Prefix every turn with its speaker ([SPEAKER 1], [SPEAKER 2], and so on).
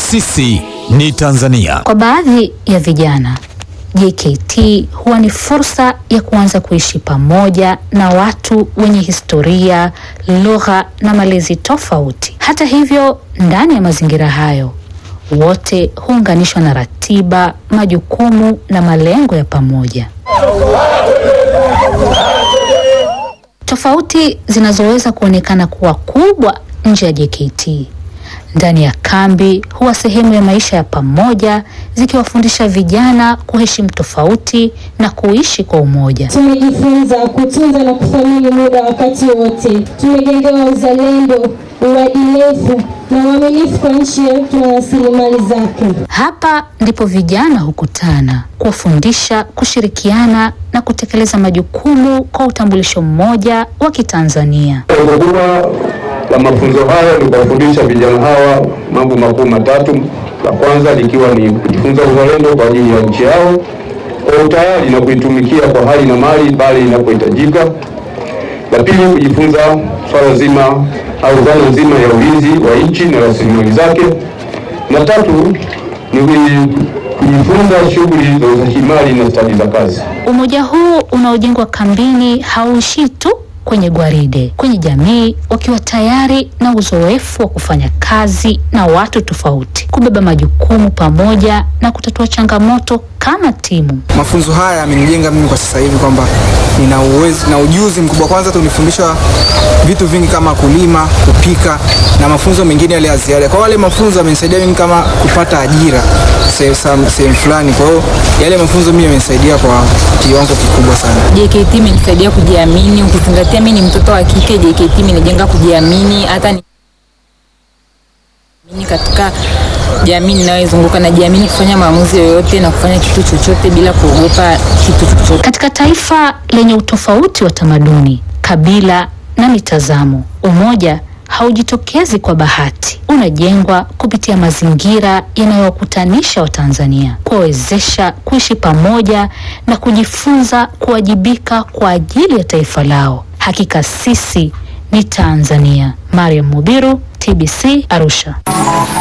[SPEAKER 1] Sisi ni Tanzania.
[SPEAKER 2] Kwa baadhi ya vijana, JKT huwa ni fursa ya kuanza kuishi pamoja na watu wenye historia, lugha na malezi tofauti. Hata hivyo, ndani ya mazingira hayo, wote huunganishwa na ratiba, majukumu na malengo ya pamoja. Tofauti zinazoweza kuonekana kuwa kubwa nje ya JKT ndani ya kambi huwa sehemu ya maisha ya pamoja, zikiwafundisha vijana kuheshimu tofauti na kuishi kwa umoja.
[SPEAKER 3] Tumejifunza kutunza na kuthamini muda wakati wote. Tumejengewa uzalendo, uadilifu na uaminifu kwa nchi yetu na rasilimali zake.
[SPEAKER 2] Hapa ndipo vijana hukutana, kuwafundisha, kushirikiana na kutekeleza majukumu kwa utambulisho mmoja wa Kitanzania.
[SPEAKER 4] Lengo kubwa la mafunzo haya ni kuwafundisha vijana hawa mambo makuu matatu. La kwanza likiwa ni kujifunza uzalendo kwa ajili ya nchi yao kwa utayari na kuitumikia kwa hali na mali pale inapohitajika. La pili, kujifunza swala zima au dhana nzima ya ulinzi wa nchi na rasilimali zake, na tatu ni kujifunza shughuli za uzalishaji na stadi za kazi.
[SPEAKER 2] Umoja huu unaojengwa kambini hauishii tu kwenye gwaride, kwenye jamii, wakiwa tayari na uzoefu wa kufanya kazi na watu tofauti, kubeba majukumu pamoja na kutatua changamoto kama timu.
[SPEAKER 5] Mafunzo haya yamenijenga mimi kwa sasa hivi kwamba nina uwezo na ujuzi mkubwa. Kwanza tunifundishwa vitu vingi kama kulima, kupika na mafunzo mengine yale ya ziada. Kwa wale mafunzo yamenisaidia mimi kama kupata ajira sehemu fulani. Kwa hiyo yale mafunzo mimi yamenisaidia kwa kiwango kikubwa sana.
[SPEAKER 6] JKT imenisaidia kujiamini, ukizingatia mimi ni mtoto wa kike. JKT imenijenga kujiamini hata ni katika jamii ninayoizunguka najiamini kufanya maamuzi yoyote na kufanya kitu chochote bila kuogopa kitu chochote.
[SPEAKER 2] Katika taifa lenye utofauti wa tamaduni, kabila na mitazamo, umoja haujitokezi kwa bahati, unajengwa kupitia mazingira yanayowakutanisha Watanzania, kuwawezesha kuishi pamoja na kujifunza kuwajibika kwa ajili ya taifa lao. Hakika sisi ni Tanzania. Mariam Mubiru, TBC Arusha.